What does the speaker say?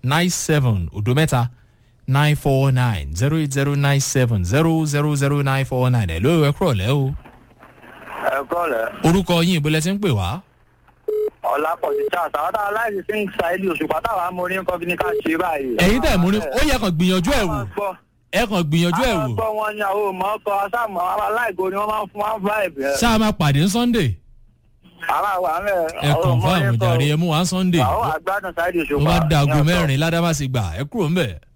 nine seven odo mẹ́ta nine four nine zero eight zero nine seven zero zero zero nine four nine ẹ̀ ló ẹ kúrọ̀ lẹ́ o. ẹ kọ́ lẹ̀ orúkọ yín ìbílẹ̀ ti ń pè wá. ọ̀làpọ̀jù charles àwọn táwọn aláìsí sí ń sa ilé òṣùpá táwọn amórí ń kọ́ kí ní ká ṣe báyìí. ẹ̀yin tẹ̀ mú ni ó yẹ kàn gbìyànjú ẹ̀ wò ẹ kàn gbìyànjú ẹ̀ àwọn wò gbọ́ wọn ni àwọn ò mọ̀ ọkọ̀ sáàmù àwọn aláìgo ni wọ́n máa ń fún wọn vibe ẹ̀. ṣáà máa pàdé ní sunday àwọn àwọn àmì ẹ kàn fún àwọn jàre ẹ mú wá sunday àwọn àgbàdàn sáìdì mo òṣùpá. bá da aago ní ọ̀tọ̀. mẹ́rin ládàbàsí gbà ẹ kúrò ń bẹ̀.